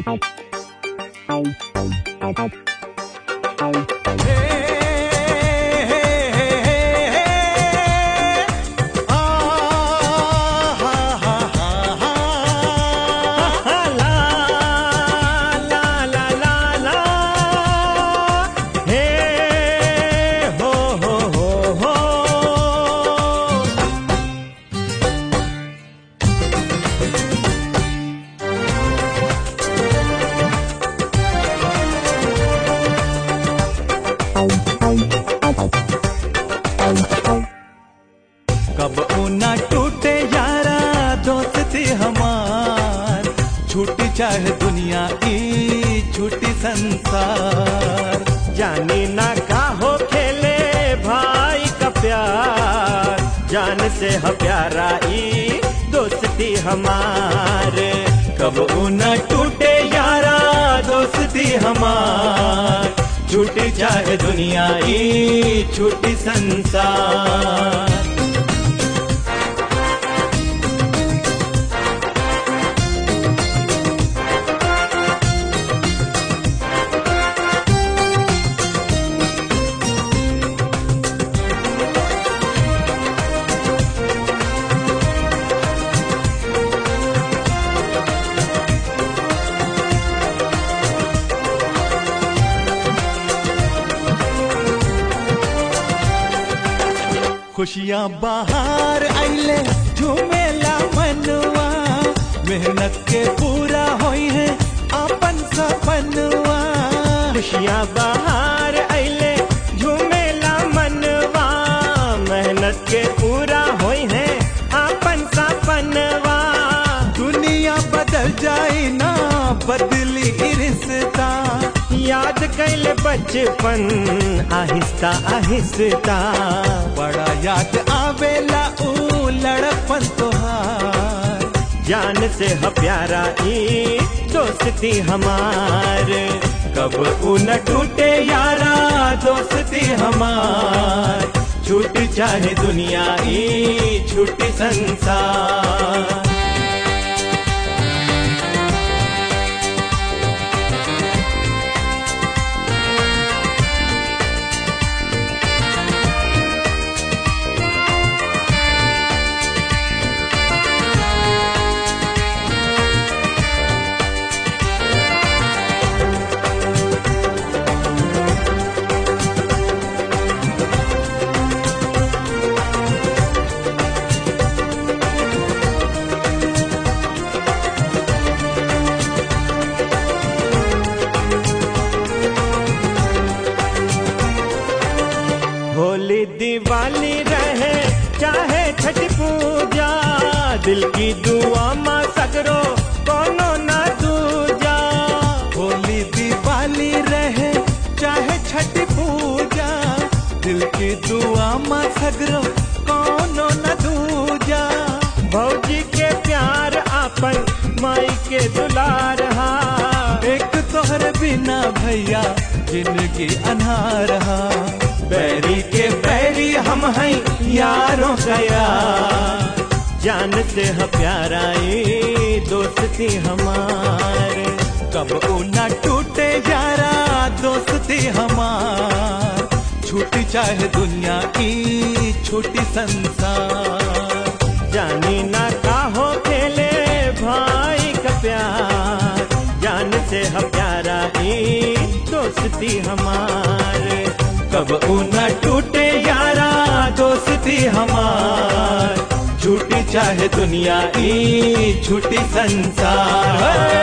कब ऊना टूटे यारा दोस्ती हमार छूटी चाहे दुनिया ई छूटी संसार जानी ना का हो खेले भाई का प्यार जान से ह प्यारा ई दोस्ती हमारे कब ऊना टूटे यारा दोस्ती हमार छूटी चाहे दुनिया ई छूटी संसार खुशियाँ बाहर आइले झूमेला मनवा मेहनत के पूरा होई है अपन सपनवा खुशियाँ बाहर अइले झूमेला मनवा मेहनत के पूरा होई है अपन सपनवा दुनिया बदल जाए ना बदली ई रिश्ता याद कैले बचपन आहिस्ता आहिस्ता बड़ा याद आवेला ऊ लड़पन तोहार जान से ह प्यारा ई दोस्ती हमार कब ऊ न टूटे यारा दोस्ती हमार छूट चाहे दुनिया ई छूटी संसार होली दिवाली रहे चाहे छठ पूजा दिल की दुआ माँ सगरो कोनो ना दूजा होली दिवाली रहे चाहे छठ पूजा दिल की दुआ माँ सगरो कोनो न दूजा भौजी के प्यार आपन माई के दुलार हा एक तोहर बिना भैया जिंदगी अनहार हा बैरी के बैरी हम हैं यारों गया जान से ह प्यारा ई दोस्ती हमारे कब ऊ न टूटे यारा दोस्ती हमार छूटी चाहे दुनिया की छोटी संसार जानी ना का हो खेले भाई का प्यार जान से ह प्यारा ई दोस्ती हमारे कब ऊ न टूटे यारा दोस्ती हमार छूटी चाहे दुनिया की छूटी संसार